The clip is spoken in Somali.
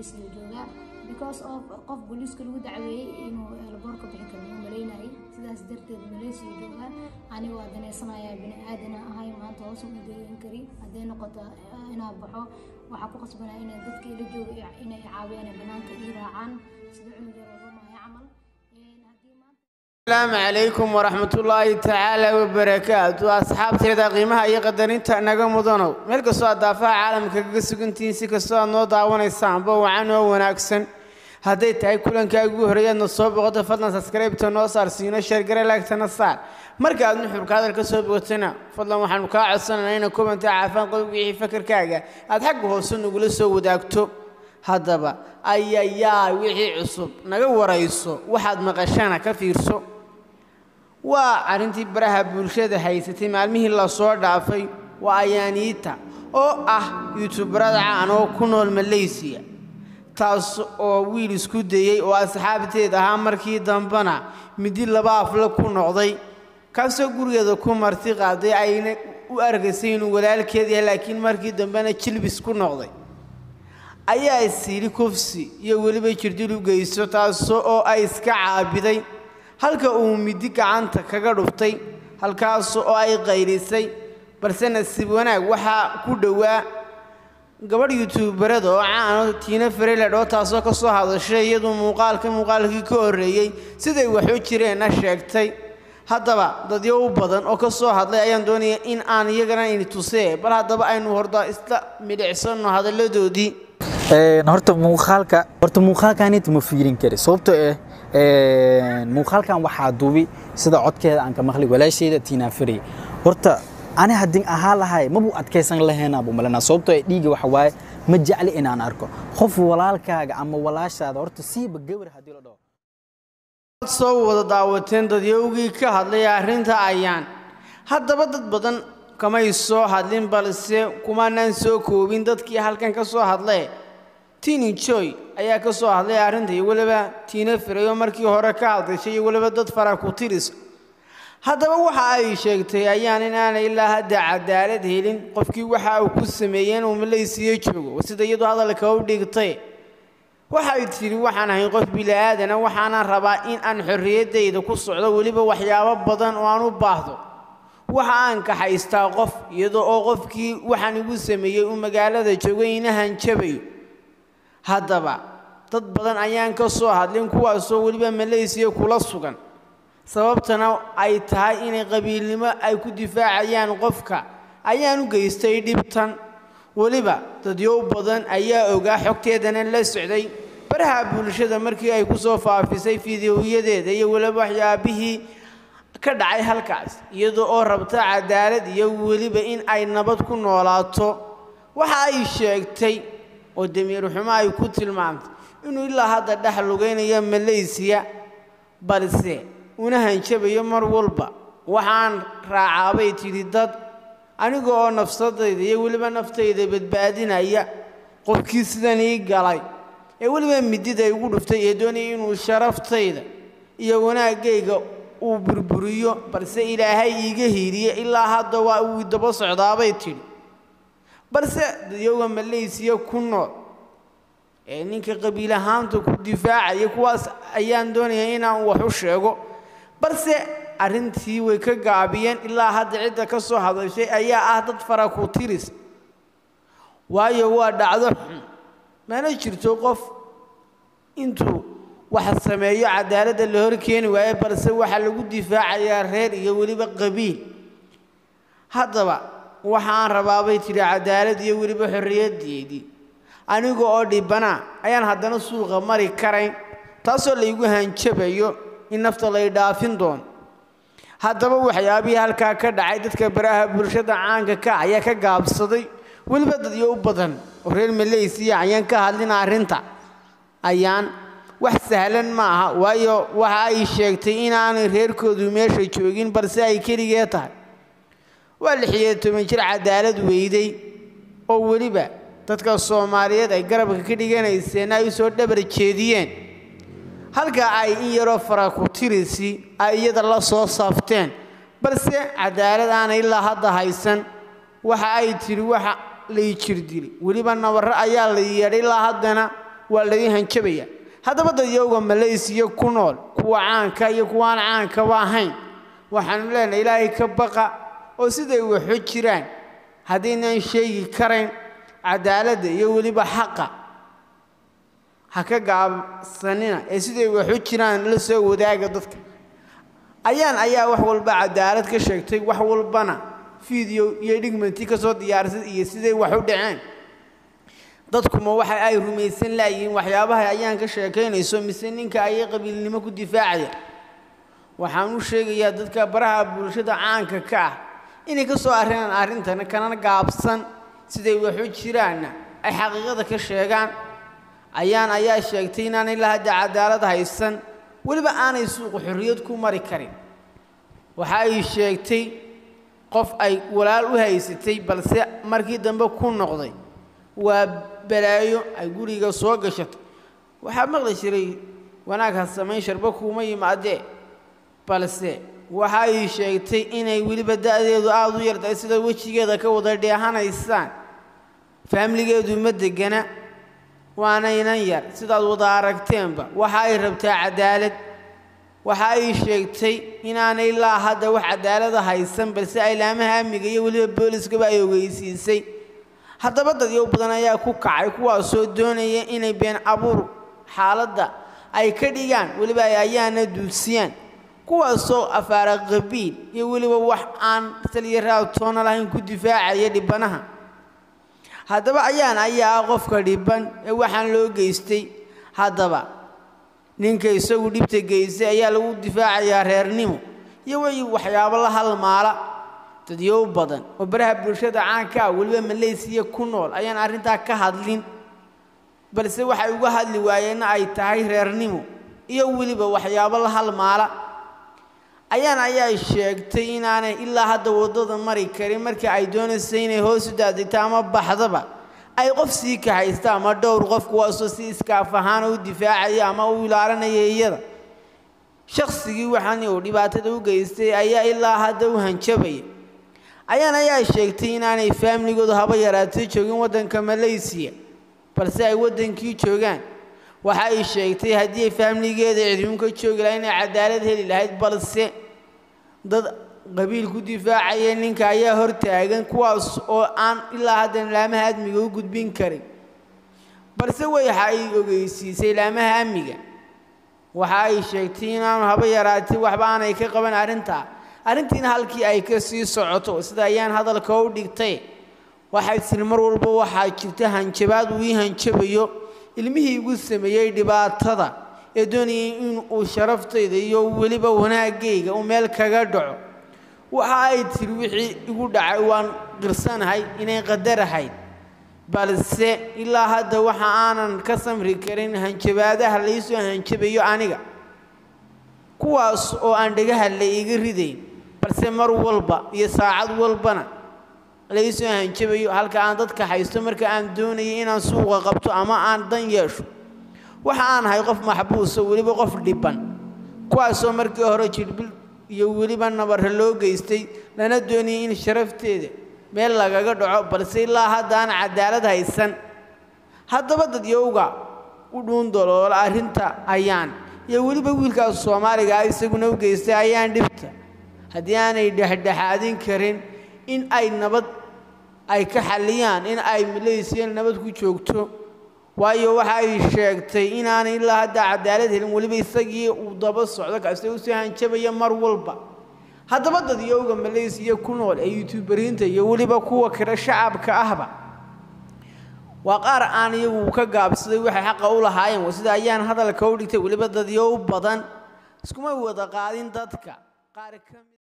malaysia joogaa because of qof booliiska lagu dacweeyey inuu elboor ka bixi karo malaynayay sidaas darteed malaysia joogaa aniga waa daneysanayaa bini aadana ahay maanta hoos u deegan kari hadday noqoto inaa baxo waxaa ku qasbanaa inay dadka ila jooga inay caawiyaan banaanka ii raacaan sida cunuga rabamaya camal asalaamu calaykum waraxmatullaahi tacaala wabarakaatu asxaabteeda qiimaha iyo qadarinta naga mudanow meel kastoo aad daafaha caalamka kaga sugantihiin si kastoo aad noo daawanaysaanba wacan oo wanaagsan hadday tahay kulankaa ugu horreeyaadna soo boqoto fadlan sabskraybta noo saar siino sheergare laagtana saar marka aad nuxurka hadalka soo bogatana fadlan waxaanu kaa codsananaa ina komanta caafaan qodob wixii fakarkaaga aad xagga hoose nagula soo wadaagto haddaba ayayaa wixii cusub naga warayso waxaad maqashana ka fiirso waa arrintii baraha bulshada haysatay maalmihii lasoo dhaafay waa ayaaniita oo ah yuutubarada caan oo ku nool malaysiya taas oo wiil isku dayey oo asxaabteed ahaa markii dambena midi laba afle ku noqday kaasoo gurigeeda ku marti qaaday ayna u argaysay inuu walaalkeed yahay laakiin markii dambena jilbis ku noqday ayaa isyidhi kufsi iyo weliba jirdil u geysto taasoo oo ay iska caabiday halka uu midi gacanta kaga dhuftay halkaas oo ay qaylisay balse nasiib wanaag waxaa ku dhowaa gabadh yuutuubarada oo caano tiina fareled oo taasoo ka soo hadashay iyadu muuqaalka muuqaalkii ka horreeyey siday waxu jireenna sheegtay haddaba dadyo u badan oo ka soo hadlay ayaan doonaya in aan iyagana ini tusee bal haddaba aynu horda isla midhicsanno hadalladoodii horta muuqaalka horta muuqaalkanita ma fiirin kari sababtoo ah muuqaalkan waxaa duubi sida codkeeda aan ka maqlay walaashayda tiinaa farey horta ani haddii ahaa lahay mabu adkaysan lahayna buu malanaa sababtoo ah dhiiga waxa waaye ma jecli inaan arko qof walaalkaaga ama walaashaada horta siiba gabar haddii la dhaho soo wada daawateen dadyowgii ka hadlay arrinta ayaan haddaba dad badan kamay soo hadlin balse kumaanaan soo koobin dadkii halkan ka soo hadlee tini joy ayaa ka soo hadlay arrinta iyo weliba tiina firay oo markii hore ka hadashay iyo weliba dad fara ku tiris haddaba waxa ay sheegtay ayaan inaanay ilaa hadda cadaalad helin qofkii waxa uu ku sameeyey inuu malaysiya joogo sida iyadu hadalka u dhigtay waxay tidhi waxaan ahay qof bili'aadana waxaanaan rabaa in aan xorriyaddayda ku socdo weliba waxyaabo badan oo aan u baahdo waxa aan kaxaystaa qof iyadoo oo qofkii waxaan igu sameeyey uu magaalada joogay inahan jabayo haddaba dad badan ayaan ka soo hadlin kuwaasoo weliba malaysiya kula sugan sababtana ay tahay inay qabiilnimo ay ku difaacayaan qofka ayaan u geystay dhibtan weliba dadyow badan ayaa ogaa xogteedana la socday baraha bulshada markii ay ku soo faafisay fideoyadeeda iyo weliba waxyaabihii ka dhacay halkaas iyadoo oo rabta cadaalad iyo weliba in ay nabad ku noolaato waxa ay sheegtay oo damiir xumo ay ku tilmaamtay inuu ilaa hadda dhex lugaynayo malaysiya balse una hanjabayo mar walba waxaan raacaabay tidhi dad aniga oo nafsadayda iyo weliba naftayda badbaadinaya qofkii sidan ii galay ee weliba midida igu dhuftay ee doonaya inuu sharaftayda iyo wanaaggayga uu burburiyo balse ilaahay iiga hiiriye ilaa hadda waa uu daba socdaabay tidhi balse dadyoga malaysiya ku nool ee ninka qabiil ahaanta ku difaacaya kuwaas ayaan doonaya inaan wax u sheego balse arrintii way ka gaabiyeen ilaa hadda cidda ka soo hadashay ayaa ah dad fara ku tiris waayo waa dhacdo xun mana jirto qof intuu wax sameeyo cadaaladda la hor keeni waayo balse waxaa lagu difaacayaa reer iyo weliba qabiil haddaba waxaan rabaabay tidhi cadaalad iyo weliba xorriyaddeedii aniga oo dhibbanaa ayaan haddana suuqa mari karayn taasoo laygu hanjabayo in nafta lay dhaafin doono haddaba waxyaabihii halkaa ka dhacay dadka baraha bulshada caanka ka ayaa ka gaabsaday weliba dadyo u badan oo reer malaysiya ayaan ka hadlin arrinta ayaan wax sahlan ma aha waayo waxa ay sheegtay inaanay reerkoodu meesha joogin balse ay keligee tahay waa lixiyo toban jir cadaalad weyday oo weliba dadka soomaaliyeed ay garabka ka dhiganayseen ay usoo dhabar jeediyeen halka ay in yaroo fara ku tirisi ay iyada la soo saafteen balse cadaalad aanay ilaa hadda haysan waxa ay tidhi waxa lay jirdili weliba nabarro ayaa la yeedhay ilaa haddana waa laga hanjabaya haddaba dadyowga malaysiya ku nool kuwa caanka iyo kuwaan caankaba ahayn waxaanu leenahay ilaahay ka baqa oo siday waxu jiraan haddaynaan sheegi karayn cadaaladda iyo weliba xaqa ha ka gaabsanina ee siday waxu jiraan la soo wadaaga dadka ayaan ayaa wax walba cadaalad ka sheegtay wax walbana fiideo iyo dhigmanti ka soo diyaarsay iyo siday wax u dhaceen dadkuma waxa ay rumaysan laayihiin waxyaabaha ayaan ka sheekaynayso mise ninka ayay qabiilnimo ku difaacaya waxaan u sheegayaa dadka baraha bulshada caanka ka ah inay ka soo arrinaan arrintan kana gaabsan siday waxu jiraanna ay xaqiiqada ka sheegaan ayaan ayaa sheegtay inaanay la hadda cadaalad haysan weliba aanay suuqa xorriyad ku mari karin waxa ay sheegtay qof ay walaal u haysatay balse markii dambe ku noqday waa balaayo ay guriga soo gashatay waxaa maqli jiray wanaag ha samayn sharbo kuuma yimaadee balse waxa ay sheegtay inay weliba da'deedu aada u yartahay sida wejigeeda ka wada dheehanaysaan faamligeedu ma degana waanaynan yar sidaad wada aragteenba waxa ay rabtaa cadaalad waxa ay sheegtay inaanay ilaa hadda wax cadaalada haysan balse aylaamaha amniga iyo weliba booliskaba ay ogeysiisay haddaba dadyow badan ayaa ku kacay kuwaasoo doonaya inay been abuur xaaladda ay ka dhigaan weliba ay ayaana duudsiyaan kuwaasoo afaara qabiil iyo weliba wax aan saliya raabtoona lahayn ku difaacaya dhibanaha haddaba ayaan ayaa ah qofka dhiban ee waxaan loo geystay haddaba ninka isagu dhibta geystay ayaa lagu difaacayaa reernimo iyo way waxyaabo la halmaala dadyow badan oo baraha bulshada caanka ah weliba malaysiya ku nool ayaan arrintaa ka hadlin balse waxay uga hadli waayeenna ay tahay reernimo iyo weliba waxyaabo la halmaala ayaan ayaa sheegtay inaanay ilaa hadda waddada mari karin markii ay doonaysa inay hoos u daadegto ama baxdaba ay qof sii kaxaysta ama dhowr qof kuwaasoo si iskaaf ahaana u difaacaya ama u ilaalinaya iyada shaqsigii waxaan uu dhibaatada u geystay ayaa ilaa hadda u hanjabaya ayaan ayaa sheegtay inaanay faamligoodu haba yaraatay joogin waddanka malaysiya balse ay waddankii joogaan waxa ay sheegtay haddii ay faamligeeda cidhibinka joogi lahay inay cadaalad heli lahayd balse dad qabiil ku difaacaya ninka ayaa hortaagan kuwaas oo aan ilaa haddan laamaha amniga u gudbin karin balse waxa ay ogeysiisay laamaha amniga waxa ay sheegtay inaanu haba yaraatay waxba aanay ka qaban arrintaa arrintiina halkii ay ka sii socoto sida ayaan hadalka u dhigtay waxay tiri mar walba waxaa jirta hanjabaad uu ii hanjabayo ilmihii igu sameeyey dhibaatada ee doonayay in uu sharaftayda iyo weliba wanaagayga uu meel kaga dhaco waxa ay tiri wixii igu dhacay waan qirsanahay inay qadarahayd balse ilaa hadda waxa aanan ka samri karin hanjabaadaha laysoo hanjabayo aniga kuwaas oo aan dhagaha la iga ridayn balse mar walba iyo saacad walbana laysoo hanjabayo halka aan dadka haysto marka aan doonayay inaan suuqa qabto ama aan dan yeesho waxa aan ahay qof maxbuusa weliba qof dhiban kuwaasoo markii hore jidhbil iyo weliba nabarra loo geystay lana doonayay in sharafteeda meel lagaga dhaco balse ilaa haddaan cadaalad haysan haddaba dadyowga u dhuundoloola arrinta ayaan iyo weliba wiilkaas soomaaliga ah isaguna u geystay ayaan dhibta haddii aanay dhexdhexaadin karin in ay nabad ay ka xalliyaan in ay malaysiya nabad ku joogto waayo waxa ay sheegtay inaanay ilaa hadda cadaalad helin weliba isagii uu daba socdo kaste usoo hanjabaya mar walba haddaba dadyowga malaysiya ku nool ee yuutuberiinta iyo weliba kuwa kale shacabka ahba waa qaar aan iyagu ka gaabsaday waxay xaqa u lahaayeen sida ayaan hadalka u dhigtay weliba dadyow badan iskuma wada qaadin dadka qaar ka mid